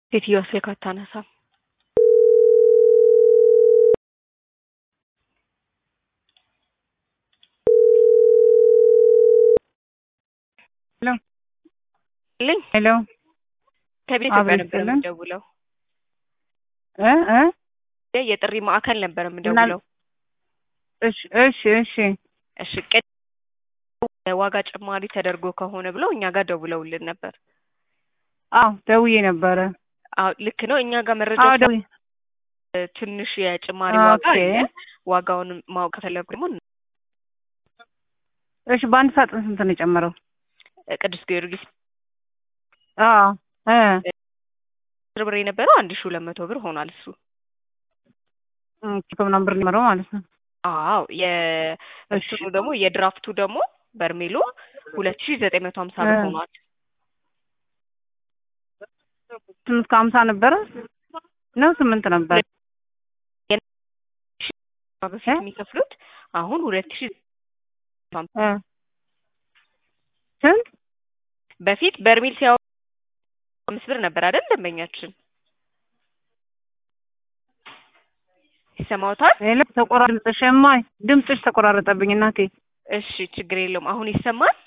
ሴትዮዋ ስልክ አታነሳም። ሄሎ ልኝ ሄሎ ከቤት አብሮ ነበር ነበር ይስጥልን። የምደውለው እ እ የጥሪ ማዕከል ነበር የምደውለው። እሺ እሺ እሺ እሺ ቅድ ዋጋ ጭማሪ ተደርጎ ከሆነ ብለው እኛ ጋር ደውለውልን ነበር። አዎ ደውዬ ነበረ። አዎ ልክ ነው። እኛ ጋር መረጃ አዎ ደውዬ ትንሽ የጭማሪ ኦኬ። ዋጋ አለ። ዋጋውን ማወቅ ከፈለጉ ደግሞ እሺ በአንድ ሳጥን ስንት ነው የጨመረው? ቅዱስ ጊዮርጊስ አዎ እ አስር ብር የነበረው አንድ ሺ ሁለት መቶ ብር ሆኗል እሱ። ኦኬ ከምናምን ብር ጨመረው ማለት ነው። አዎ የእሱ ደግሞ የድራፍቱ ደግሞ በርሜሉ ሁለት ሺ ዘጠኝ መቶ ሀምሳ ብር እ ሆኗል። ስምንት ከሀምሳ ነበረ ነው ስምንት ነበር። በፊት የሚከፍሉት አሁን ሁለት ሺ እ ስንት በፊት በርሜል ሲያወ አምስት ብር ነበር አይደል ደንበኛችን ይሰማዎታል? ሄሎ ተቆራ ድምፅሽ እማይ ድምፅሽ ተቆራረጠብኝ እናቴ። እሺ ችግር የለውም። አሁን ይሰማል?